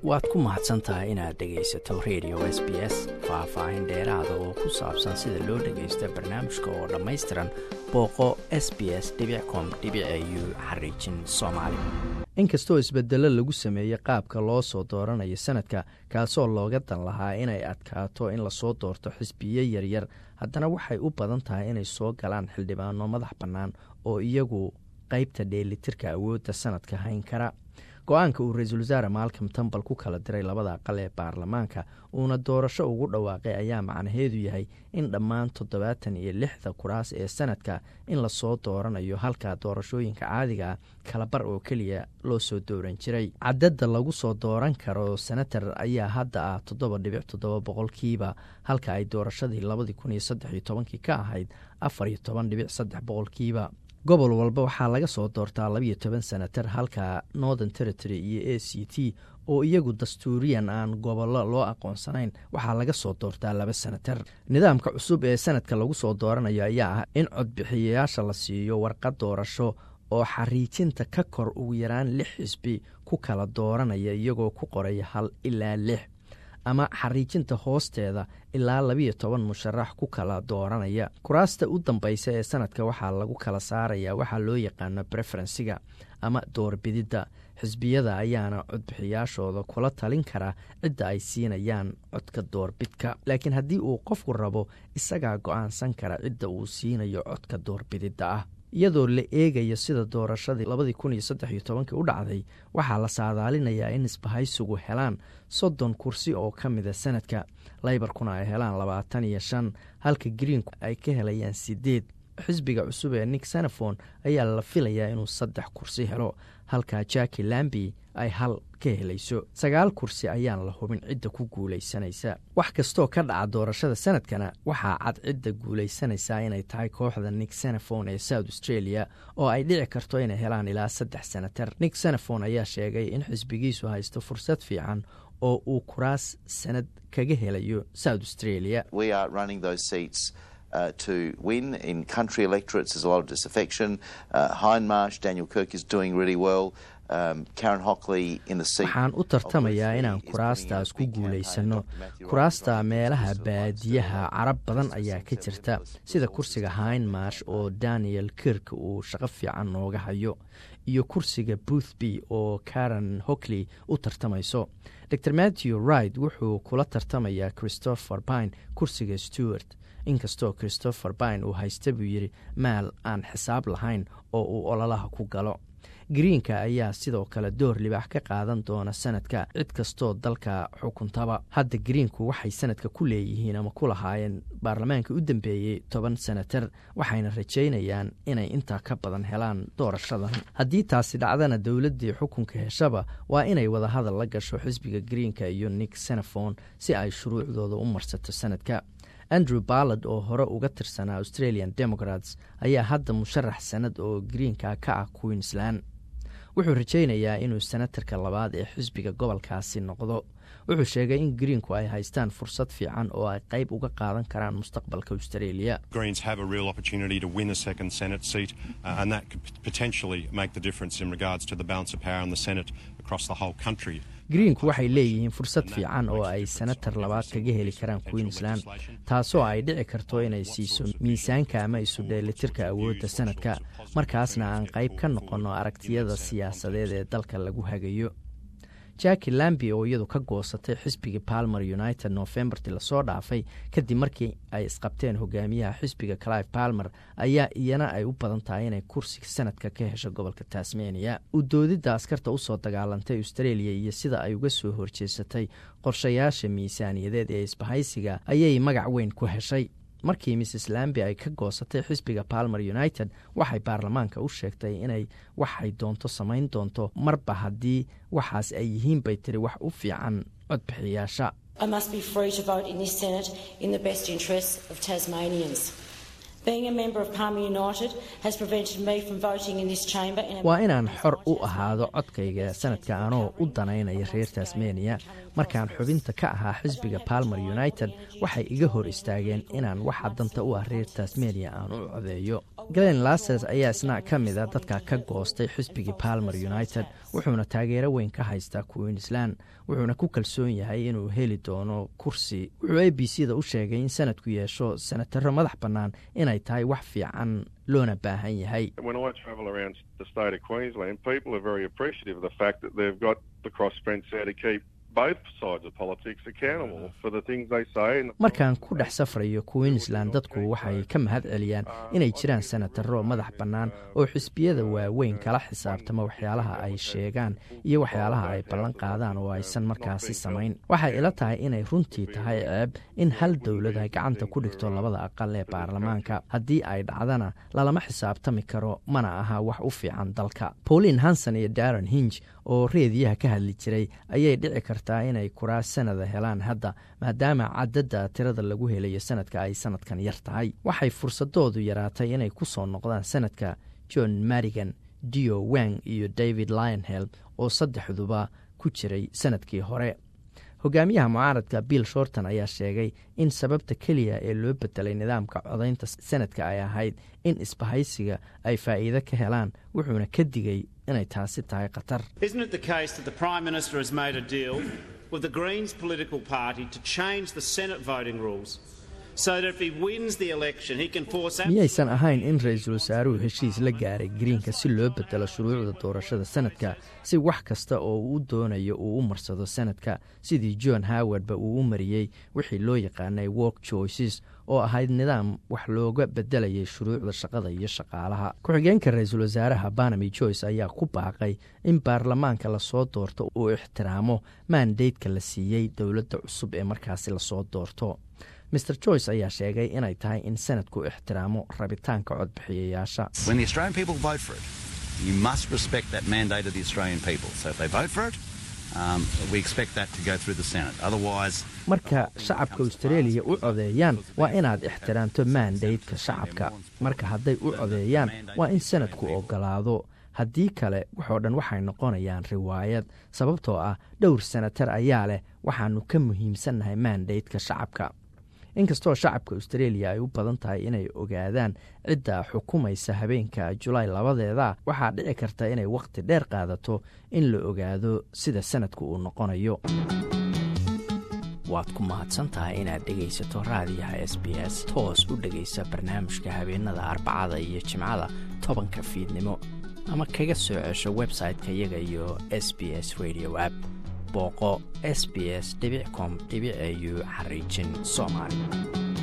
waad ku mahadsan tahay inaad dhegaysato radio s b s faah-faahin dheeraada oo ku saabsan sida loo dhagaysto barnaamijka oo dhammaystiran booqo s b s com u xariijin soomaali inkastoo isbedelo lagu sameeyey qaabka loo soo dooranayo sanadka kaasoo looga dan lahaa inay adkaato in lasoo doorto xisbiyo yaryar haddana waxay u badan tahay inay soo galaan xildhibaano madax bannaan oo iyagu qaybta dheelitirka awoodda sanadka hayn kara go-aanka uu ra-iisul wasaare maalcom tambal ku kala diray labada aqal ee baarlamaanka uuna doorasho ugu dhawaaqay ayaa macnaheedu yahay in dhammaan toddobaatan iyo lixda kuraas ee sanadka in lasoo dooranayo halka doorashooyinka caadiga kalabar oo keliya loo soo dooran jiray cadadda lagu soo dooran karo senatar ayaa hadda ah toddoba dhibic toddoba boqolkiiba halka ay doorashadii labadii kun iyo saddex iyo tobankii ka ahayd afar iyo toban dhibic saddex boqolkiiba gobol walba waxaa laga soo doortaa labiyo toban senatar halka northern territory iyo a c t oo iyagu dastuuriyan aan gobollo loo aqoonsanayn waxaa laga soo doortaa laba senatar nidaamka cusub ee sanadka lagu soo dooranayo ayaa ah in codbixiyayaasha la siiyo warqad doorasho oo xariijinta ka kor ugu yaraan lix xisbi ku kala dooranaya iyagoo ku qoraya hal ilaa lix ama xariijinta hoosteeda ilaa labiyo toban musharax ku kala dooranaya kuraasta u dambaysa ee sanadka waxaa lagu kala saaraya waxaa loo yaqaano preferensiga ama doorbididda xisbiyada ayaana codbixiyaashooda kula talin kara cidda ay siinayaan codka doorbidka laakiin haddii uu qofku rabo isagaa go-aansan kara cidda uu siinayo codka doorbididda ah iyadoo la eegayo sida doorashadii labadii kun iyo saddex iyo tobankii u dhacday waxaa la saadaalinayaa in isbahaysigu helaan soddon kursi oo ka mida sanadka laybarkuna ay helaan labaatan iyo shan halka greenku ay ka helayaan sideed xisbiga cusub ee nick senefon ayaa la filayaa inuu saddex kursi helo halka jaki lambi ay hal ka helayso sagaal kursi ayaan la hubin cidda ku guulaysanaysa wax kastoo ka dhaca doorashada sanadkana waxaa cad cidda guulaysanaysaa inay tahay kooxda nick senefon ee south australia oo ay dhici karto inay helaan ilaa saddex senatar nick senefon ayaa sheegay in xisbigiisu haysto fursad fiican oo uu kuraas sanad kaga helayo south australia Uh, to win in country electorates. There's a lot of disaffection. Uh, Hindmarsh, Daniel Kirk is doing really well. Um, Karen Hockley in the seat. waxaan u tartamayaa inaan kuraastaas ku guulaysano kuraasta meelaha baadiyaha carab badan ayaa ka jirta sida kursiga hindmarsh oo daniel kirk uu shaqo fiican nooga hayo iyo kursiga boothby oo karen hockley u tartamayso dor matthew wright wuxuu kula tartamayaa christopher pine kursiga stewart inkastoo christopher pine uu haysta buu yidhi maal aan xisaab lahayn oo uu ololaha ku galo greenka ayaa sidoo kale door libaax ka qaadan doona sanadka cid kastoo dalka xukuntaba hadda greenku waxay sanadka ku leeyihiin ama ku lahaayeen baarlamaanka u dambeeyey toban senatar waxayna rajaynayaan inay intaa ka badan helaan doorashadan haddii taasi dhacdana dowladdii xukunka heshaba waa inay wadahadal la gasho xisbiga greenka iyo nick senefon si ay shuruucdooda u marsato sanadka andrew ballard oo hore uga tirsanaa australian democrats ayaa hadda musharax sanad oo greenka ka ah queensland wuxuu rajaynayaa inuu senatarka labaad ee xisbiga gobolkaasi noqdo wuxuu sheegay in greenku ay haystaan fursad fiican oo ay qayb uga qaadan karaan mustaqbalka australia greenku waxay leeyihiin fursad fiican oo ay senatar labaad kaga heli karaan queensland taasoo ay dhici karto inay siiso miisaanka ama isu dheelitirka awoodda sanadka markaasna aan qayb ka noqonno aragtiyada siyaasadeed ee dalka lagu hagayo jaki lambi oo iyadu ka goosatay xisbiga palmer united novembarti lasoo dhaafay kadib markii ay isqabteen hogaamiyaha xisbiga clive palmer ayaa iyana ay u badan tahay inay kursiga sanadka ka hesho gobolka tasmania u doodidda askarta usoo dagaalantay australia iyo sida ay uga soo horjeesatay qorshayaasha miisaaniyadeed ee isbahaysiga ayay magac weyn ku heshay markii mrs lambi ay ka goosatay xisbiga palmer united waxay baarlamaanka u sheegtay inay waxay doonto samayn doonto marba haddii waxaas ay yihiin bay tiri wax u fiican codbixiyaasha waa inaan xor u ahaado codkayga sanadka anoo u danaynaya reer tasmania markaan xubinta ka ahaa xisbiga palmer united waxay iga hor istaageen inaan waxa danta u ah reer tasmania aan u codeeyo glen lases ayaa isna ka mida dadka ka goostay xisbigii palmer united wuxuuna taageero weyn ka haystaa queensland wuxuuna ku kalsoon yahay inuu heli doono kursi wuxuu a b c da u sheegay in sanadku yeesho senataro madax bannaan inay tahay wax fiican loona baahan yahay markaan ku dhex safrayo queensland dadku waxay ka mahad celiyaan inay jiraan senataro madax bannaan oo xisbiyada waaweyn kala xisaabtama waxyaalaha ay sheegaan iyo waxyaalaha ay ballan qaadaan oo aysan markaasi samayn waxay ila tahay inay runtii tahay ceeb in hal dowlad ay gacanta ku dhigto labada aqal ee baarlamaanka haddii ay dhacdana lalama xisaabtami karo mana aha wax u fiican dalka pauline hanson iyo daron hinj oo reediyaha ka hadli jiray ayay dhici kartaa inay kuraas sanada helaan hadda maadaama cadadda tirada lagu helayo sanadka ay sanadkan yar tahay waxay fursadoodu yaraatay inay ku soo noqdaan sanadka john marigan dio wang iyo david lionhel oo saddexduba ku jiray sanadkii hore hogaamiyaha mucaaradka bill shorton ayaa sheegay in sababta keliya ee loo bedelay nidaamka codaynta sanadka ay ahayd in isbahaysiga ay faa'iido ka helaan wuxuuna ka digay inay taasi tahay khatar miyaysan ahayn in ra-iisul wasaaruhu heshiis la gaaray greenka si loo bedelo shuruucda doorashada sanadka si wax kasta oo uu doonayo uu u marsado sanadka sidii john howardba uu u mariyey wixii loo yaqaanay work choices oo ahayd nidaam wax looga bedelayay shuruucda shaqada iyo shaqaalaha ku-xigeenka ra-iisul wasaaraha banami joyce ayaa ku baaqay in baarlamaanka lasoo doorto uu ixtiraamo maandeydka la siiyey dowladda cusub ee markaasi lasoo doorto mr joyce ayaa sheegay inay tahay in sanadku ixtiraamo rabitaanka codbixiyayaasha marka shacabka austareeliya u codeeyaan waa inaad ixtiraamto maandaydka shacabka marka hadday u codeeyaan waa in sanadku ogolaado haddii kale waxoo dhan waxay noqonayaan riwaayad sababtoo ah dhowr senatar ayaa leh waxaannu ka muhiimsannahay maandaydka shacabka inkastoo shacabka austareeliya ay u badan tahay inay ogaadaan cidda xukumaysa habeenka julaay labadeeda waxaa dhici karta inay wakhti dheer qaadato in la ogaado sida sanadku uu noqonayo waad ku mahadsan tahay inaad dhegaysato raadiyaha s b s toos u dhegaysa barnaamijka habeenada arbacada iyo jimcada tobanka fiidnimo ama kaga soo cesho website-ka iyaga iyo s b s radio app booqo s b s com au xariijin soomaali